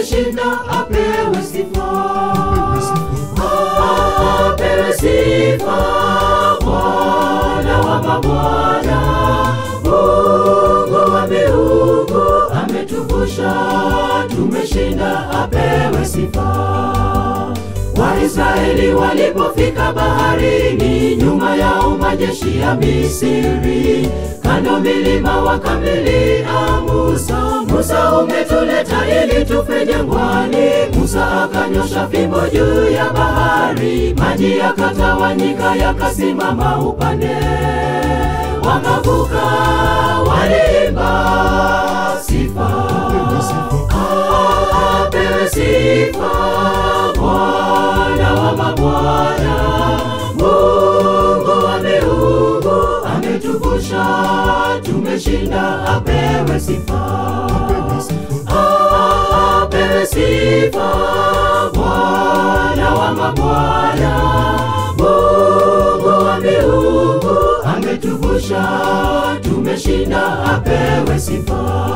tumeshinda, apewe sifa, apewe sifa, Bwana wa mabwana, Mungu wa miungu, ametuvusha, tumeshinda, apewe sifa. Waisraeli walipofika baharini, nyuma yao majeshi ya Misri, kando milima wakamlilia Musa, Musa umetuleta ili tufe jangwani. Musa akanyosha fimbo juu ya bahari, maji yakatawanyika yakasimama upande, wakavuka, waliimba sifa, apewe sifa Bwana wa mabwana, Mungu wa miungu, ametuvusha, tumeshinda, apewe sifa, apewe sifa, Bwana wa mabwana, Mungu wa miungu, ametuvusha, tumeshinda, apewe sifa.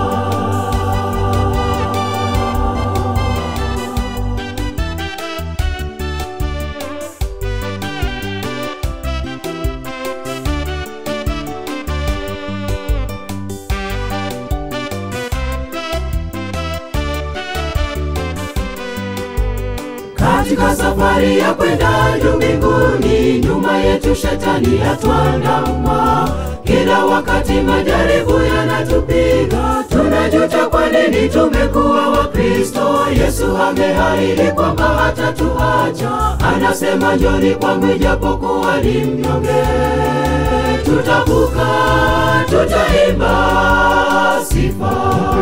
katika safari ya kwenda juu mbinguni, nyuma yetu shetani atwandama. Kila wakati majaribu yanatupiga, tunajuta kwa nini tumekuwa Wakristo. Yesu ameahidi kwamba hatatuacha, anasema njoni kwangu ijapokuwa ni mnyonge. Tutavuka, tutaimba sifa,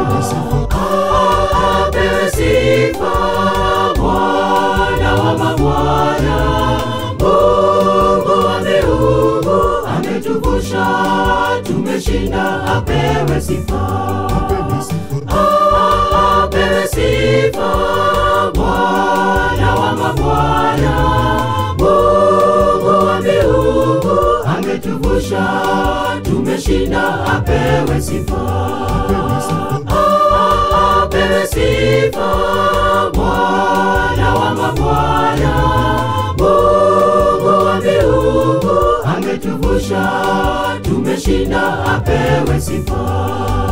apewe sifa Bwana wa mabwana, Mungu wa miungu, ametuvusha, tumeshinda, apewe sifa, apewe sifa, Bwana wa mabwana, Mungu wa miungu, ametuvusha, tumeshinda, apewe sifa, apewe sifa, Bwana wa mabwana, Mungu wa miungu, ametuvusha, tumeshinda, apewe sifa.